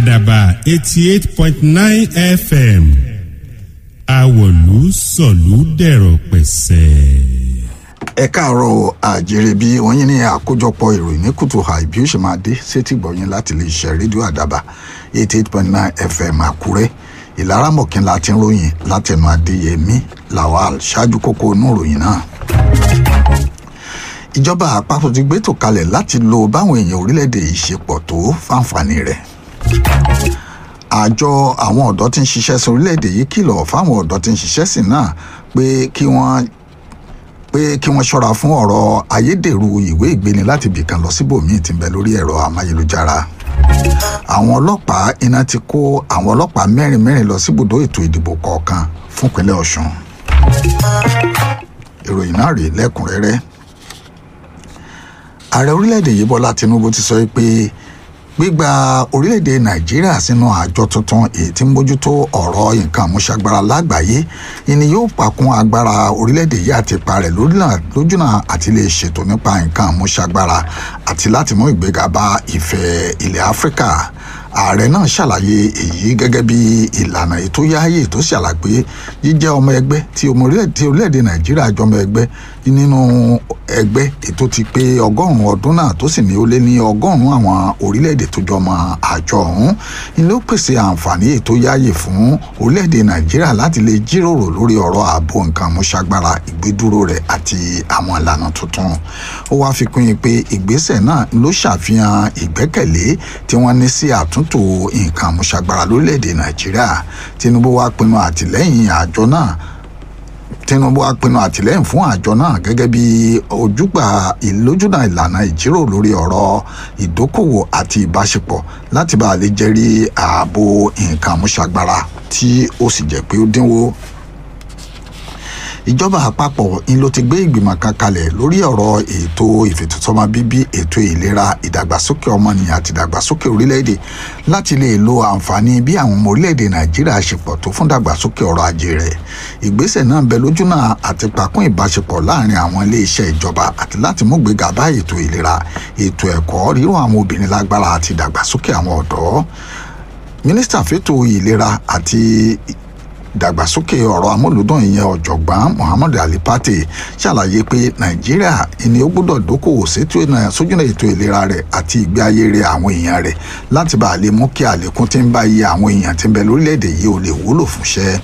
àdàbà eighty eight point nine fm àwọ̀lú sọ̀lú dẹ̀rọ̀ pẹ̀sẹ̀. ẹ káàárọ̀ àjèrè bí wọ́n yín ní àkójọpọ̀ ìròyìn ní kùtù àì bí ó ṣe máa dé sétí gbọ̀yìn láti lè ṣe rédíò àdàbà eighty eight point nine fm àkúrẹ́ ìlara mọ̀kínlá ti ń ròyìn látẹnu adéyẹmí lawal ṣáájú kókó inú ìròyìn náà ìjọba àpapọ̀ ti gbétò kalẹ̀ láti lo báwọn èèyàn orílẹ̀-èdè yìí ṣe pọ̀ tó fáǹfààní rẹ̀ àjọ àwọn ọ̀dọ́ tí ń ṣiṣẹ́ sí orílẹ̀-èdè yìí kìlọ̀ fáwọn ọ̀dọ́ tí ń ṣiṣẹ́ sí náà pé kí wọ́n pé kí wọ́n ṣọ́ra fún ọ̀rọ̀ ayédèrú ìwé ìgbéni láti bìkan lọ síbòmíì tí ń bẹ lórí ẹ̀rọ amáyélujára àwọn ọlọ́pàá iná ti kó àwọn ọlọ́pàá mẹ́rin mẹ́rin lọ síbùdó ètò ìdìbò kọ̀ọ̀kan fúnpínlẹ̀ ọ̀ṣun ìròyìn náà rèé lẹ́kùnrẹ́rẹ́ ààrẹ orílẹ̀-èdè yìí bọ́lá tinubu ti sọ pé gbígba orílẹ̀-èdè nàìjíríà sínú àjọ tuntun èyí tí ń mójútó ọ̀rọ̀ nǹkan àmúṣagbára lágbàáyé ìní yóò pàkún agbára orílẹ̀-èdè yìí àti ipa rẹ̀ lójúnà àti lè ṣètò nípa nǹkan àmúṣagbára àti láti mú ìgbéga bá ìfẹ́ ilẹ̀ áfíríkà ààrẹ náà ṣàlàyé èyí gẹ́gẹ́ bí ìlànà ètò yáàyè tó ṣàlàyé jíjẹ́ ọmọ ẹgbẹ́ tí orílẹ̀-èdè nàìjíríà jọmọ ẹgbẹ́ nínú ẹgbẹ́ ètò ti pé ọgọ́rùn-ún ọdún náà tó sì ní ó lé ní ọgọ́rùn-ún àwọn orílẹ̀-èdè tó jọmọ àjọ ọ̀hún ni ló pèsè àǹfààní ètò yáàyè fún orílẹ̀-èdè nàìjíríà láti lè jíròrò lórí ọ̀rọ̀ ààbò nǹkan àmúṣagbára ìgbédúró rẹ̀ àti àwọn ìlànà tuntun ó wáá fi kún yín pé ìgbésẹ̀ náà ló ṣàfihàn ìgbẹ́kẹ̀lé tí wọ́n ní sí àtúntò nǹkan àmúṣagbára lórílẹ̀‐èdè nàìjíríà tinubu wá pinnu àtìlẹ́yìn àjọ náà tinubu wá pinnu àtìlẹ́yìn fún àjọ náà gẹ́gẹ́ bí ojúgbà ìlójúnà ìlànà ìjíròrò lórí ọ̀rọ̀ ìdókòwò àti ìbáṣepọ̀ láti bá a lè jẹ́rí ààbò nǹkan àmúṣagbára tí ó sì jẹ́ pé ó dínwó ìjọba àpapọ̀ ń ló ti gbé ìgbìmọ̀ kan kalẹ̀ lórí ọ̀rọ̀ ètò ìfètòsọ́mọ bíbí ètò ìlera ìdàgbàsókè ọmọnìyàn àti ìdàgbàsókè orílẹ̀-èdè láti lè lo àǹfààní bí àwọn ọmọ orílẹ̀-èdè nàìjíríà ṣe pọ̀ tó fún ìdàgbàsókè ọrọ̀ ajé rẹ̀ ìgbésẹ̀ náà ń bẹ lójúnà àti pàkún ìbáṣepọ̀ láàrin àwọn ilé-iṣẹ́ ìjọba àti láti mú gbéga bá ètò ìlera ètò ẹ̀kọ́ rírọ̀ àwọn obìnrin lágbára àti ìdàgbàsókè àwọn ọ̀dọ́ mínísítà fẹ́tò ìlera àti ìdàgbàsókè ọ̀rọ̀ amúlùdùn ìyẹn ọ̀jọ̀gbọ́n muhammed ali pate ṣàlàyé pé nàìjíríà ni ó gbọ́dọ̀ dókòwò sójúnà ètò ìlera rẹ̀ àti ìgbé ayé rẹ̀ àwọn èèyàn rẹ̀ láti bá a lè mú kí àlékún tí ń bá iye àwọn èèyàn tí ń bẹ lórílẹ̀‐èdè yìí ó lè wúlò fúnṣẹ́